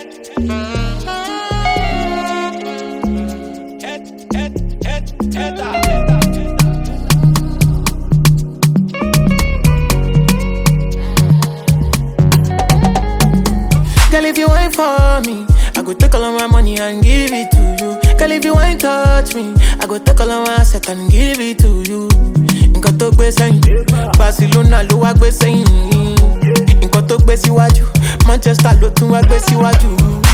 Girl, if you ain't for me, I go take all of my money and give it to you. Girl, if you ain't touch me, I go take all of my asset and give it to you. Nǹkan tó gbé sẹ́yìn, Barcelona ló wá gbé sẹ́yìn. Nǹkan tó gbé síwájú, Manchester ló tún wá gbé síwájú.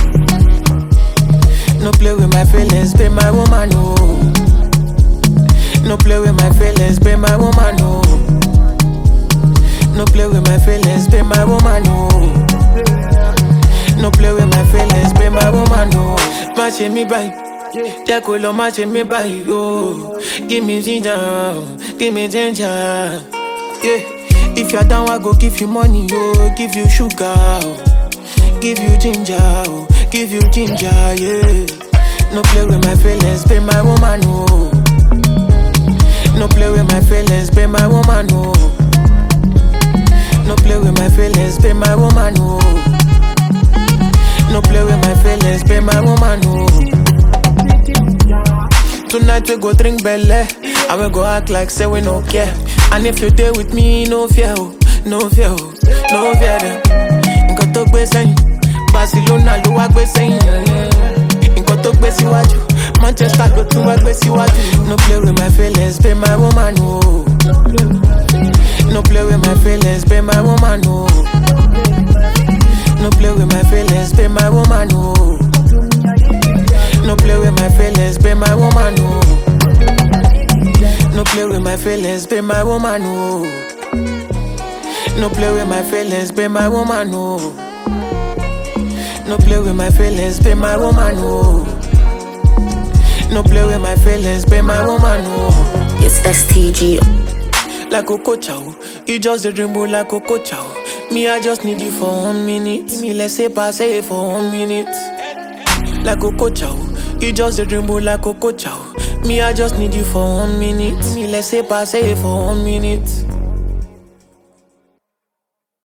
No play with my feelings, be my woman, no. No play with my feelings, be my woman, no. No play with my feelings, be my woman, no. No play with my feelings, be my woman, no. Má ṣe mí báyìí, jẹ́ kó lọ má ṣe mí báyìí, oh. Give me ginger, give me ginger, yeah. If you're down, I go give you money, oh. Give you sugar, oh. Give you ginger, oh. Give you ginger, yeah. No play with my feelings, be my woman, no. No play with my feelings, be my woman, no. No play with my feelings, be my woman, no. No play with my feelings, be my woman, no. Tonight we go drink belle, and we go act like say we no care. And if you there with me, no fear, oh, no fear, oh, no fear them. Nǹkan tó gbé sẹ́yìn, Barcelona ló wá gbé sẹ́yìn. Nǹkan tó gbé síwájú, Manchester ló tún wá gbé síwájú. No play with my feelings, be my woman, no. No play with my feelings, be my woman, no. No play with my feelings, be my woman, no. No play with my feelings, be my woman, no. No play with my feelings, be my woman, no. No play with my feelings, be my woman, no. No play with my feelings, be my woman, no. No play with my feelings, be my woman, no. It's STG. like Coco Chow. You just a dream boy like Coco Chow. Me, I just need you for one minute. Me, let's say pass it for one minute. Like Coco Chow. You just a dream boy like Coco Chow. Me, I just need you for one minute. Me, let's say pass it for one minute.